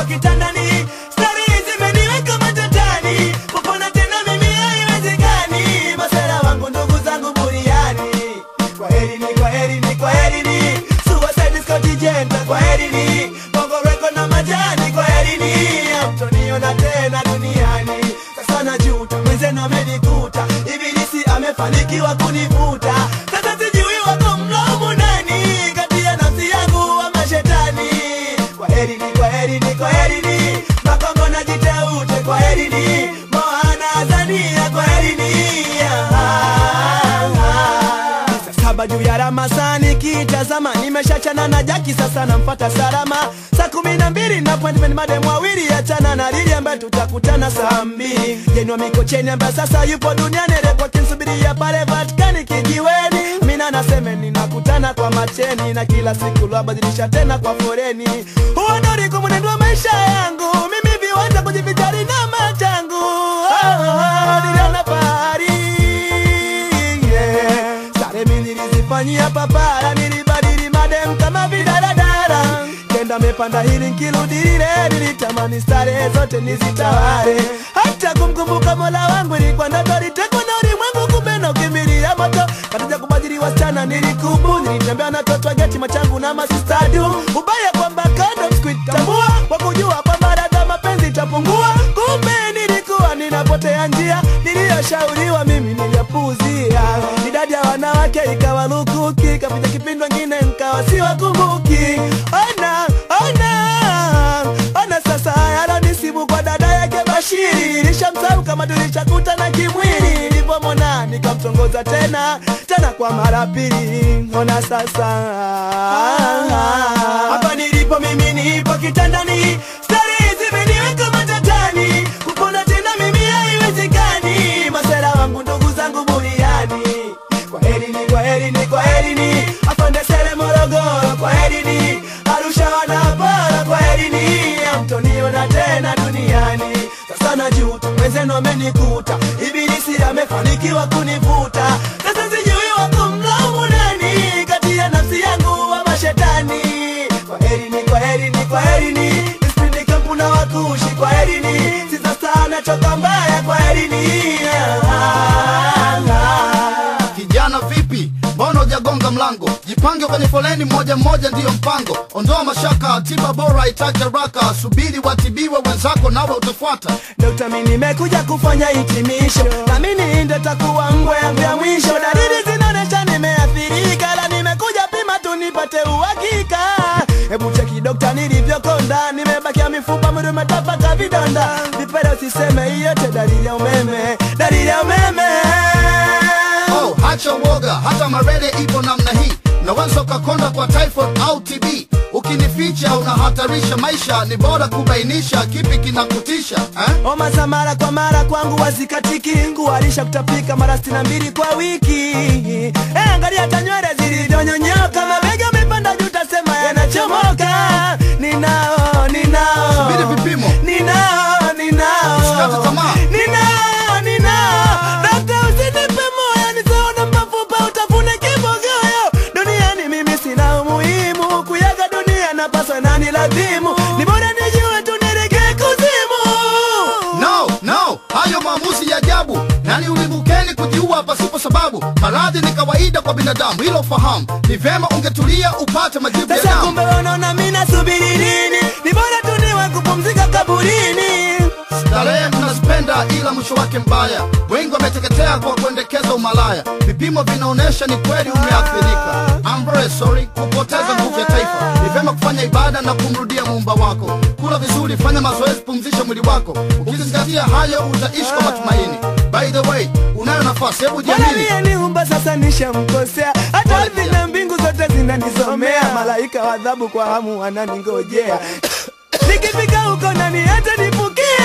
kitandani stari zimeniweka matatani kupona tena mimi haiwezekani masera wangu ndugu zangu buriani kwa heri ni kwa heri ni kwa heri ni suicide Scott Jenta kwa heri ni bongo reko na majani kwa heri ni amtoniona tena duniani sasa najuta mwenzenu amenikuta ibilisi amefanikiwa kunivuta sasa sijui wako mlaumu nani kati ya nafsi yangu ama shetani kwa heri ni kwa heri ni kwa heri ni makongo na jiteute kwa heri ni moana azania kwa heri ni Saa saba juu ya ramasani kitazama nimeshachana na jaki sasa namfata salama saa kumi na mbili na appointment madem wawili achana na lili ambaye tutakutana saa mbili jenwa mikocheni ambaye sasa yupo duniani repo kinsubiria pale vatikani kijiweni mina naseme ninakutana kwa macheni na kila siku lwabadilisha tena kwa foreni huo ndo ulikuwa mwenendo wa maisha yangu mimi viwanja kujivijari na machangu oh, oh, niliona fahari yeah. Sare mi nilizifanyia papara, nilibadili madem kama vidaradara. Kenda mepanda hili nkirudi lile, nilitamani stare zote nizitawale. Hata kumkumbuka mola wangu ilikuwa ndoto, litekwa na ulimwengu, kumbe na ukimbilia moto. Katika kubadili wasichana nilikubu, nilitembea na toto geti machangu na masistadu. Ubaya kwamba kando sikuitambua, kwa kujua kwamba dada mapenzi itapungua. Kumbe nilikuwa ninapotea njia, niliyoshauriwa mimi niliyapuuzia. Idadi ya wanawake ikawa lukuki, kapita kipindi wengine nkawa siwakumbuki. Ona, ona, ona sasa haya nisibu kwa dada yake Bashiri. Nilishamsahau kama tulishakutana kimwili, nilipomwona nikamtongoza tena tena kwa mara pili. Ona sasa hapa nilipo mimi nipo kitandani, stari zimeniweka matatani, kupona tena mimi haiwezekani. Masera wangu ndugu zangu buriani, kwa heri ni kwa heri ni kwa heri ni afande sere Morogoro, kwa heri ni Arusha wanapara, kwa heri ni amtoniona tena duniani. Sasa najuta mwenzenu amenikuta, ibilisi amefanikiwa kunivuta. Sasa sijui wako mlaumu nani kati ya nafsi yangu ama shetani. Kwa heri ni kwa heri ni kwa heri ni Isipindi kampu na wakushi, kwa heri ni sisa sana choka mbaya, kwa heri ni Kijana vipi, mbona hujagonga mlango? Jipange kwenye foleni, moja mmoja ndiyo mpango. Ondoa mashaka, tiba bora itake haraka. Subiri watibiwe wenzako, nawe utafuata. Dokta, mi nimekuja kufanya hitimisho, naamini ndo takuwa mbwa yangu ya mwisho. Dalili zinaonyesha nimeathirika, la nimekuja pima tu nipate uhakika. Hebu cheki dokta, nilivyokonda, nimebakia mifupa, mwili umetapaka vidonda. Vipele usiseme, hiyo yote dalili ya umeme, dalili ya umeme. Oh, hacha uoga, hata malaria ipo namna hii. Unaweza ukakonda kwa typhoid au TB. Ukinificha unahatarisha maisha, ni bora kubainisha kipi kinakutisha eh? Homa za mara kwa mara kwangu wazikatiki, ngualisha kutapika mara sitini na mbili kwa wiki. Eh, angalia hata nywele zilizonyonyoka, mabega amepanda juu, tasema yanachomoka. Ninao, ninao, Subiri vipimo. ninao, ninao, Usikate tamaa. ninao, ninao. Dokta, usinipe moyo, nisione mafupa, utafune kibogoyo. Duniani mimi sina umuhimu, kuyaga dunia napaswa nani lazimu, ni bora nijue tu nielekee kuzimu. No, no, hayo maamuzi ya ajabu. Nani ulimukeni kujiua pasipo sababu? Maradhi ni kawaida kwa binadamu, hilo fahamu. Ni vema ungetulia upate majibu ya Sasa damu. kumbe wanaona mimi nasubiri nini? Ni bora tu niwe kupumzika kaburini. Starehe mnazipenda ila mwisho wake mbaya. Wengi wameteketea kwa kuendekeza umalaya. Vipimo vinaonyesha ni kweli umeathirika. I'm very sorry kupoteza nguvu ya taifa. Ni vyema kufanya ibada na kumrudia muumba wako. Kula vizuri, fanya mazoezi, pumzisha mwili wako. Ukizingatia hayo utaishi kwa matumaini. By the way, unayo nafasi, hebu Bwana jiamini. mie niumba sasa nishamkosea, hata ardhi na mbingu zote zinanisomea. Malaika wa adhabu kwa hamu wananingojea, nikifika huko nani hata nipukia.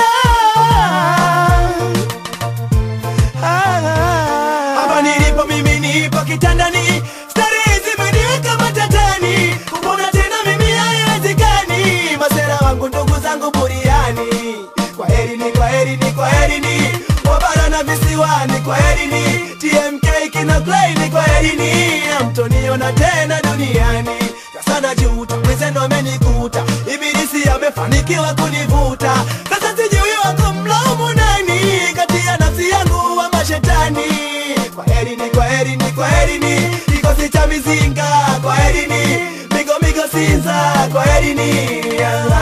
Hapa nilipo mimi nipo kitandani, stari zimeniweka matatani, kupona tena mimi haiwezekani. Masera wangu ndugu zangu buriani, kwa heri ni kwa heri ni kwa heri ni wabara na visiwani, kwa heri ni TMK kina Klein, kwa heri ni amtoniona tena duniani. Sasa najuta mwenzenu amenikuta, ibilisi amefanikiwa umefanikiwa kunivuta sasa sijui wako mlaumu nani kati ya nafsi yangu wa mashetani kwa herini kwa herini kwa herini kikosi cha mizinga kwa herini migo migo sinza kwa herini yeah.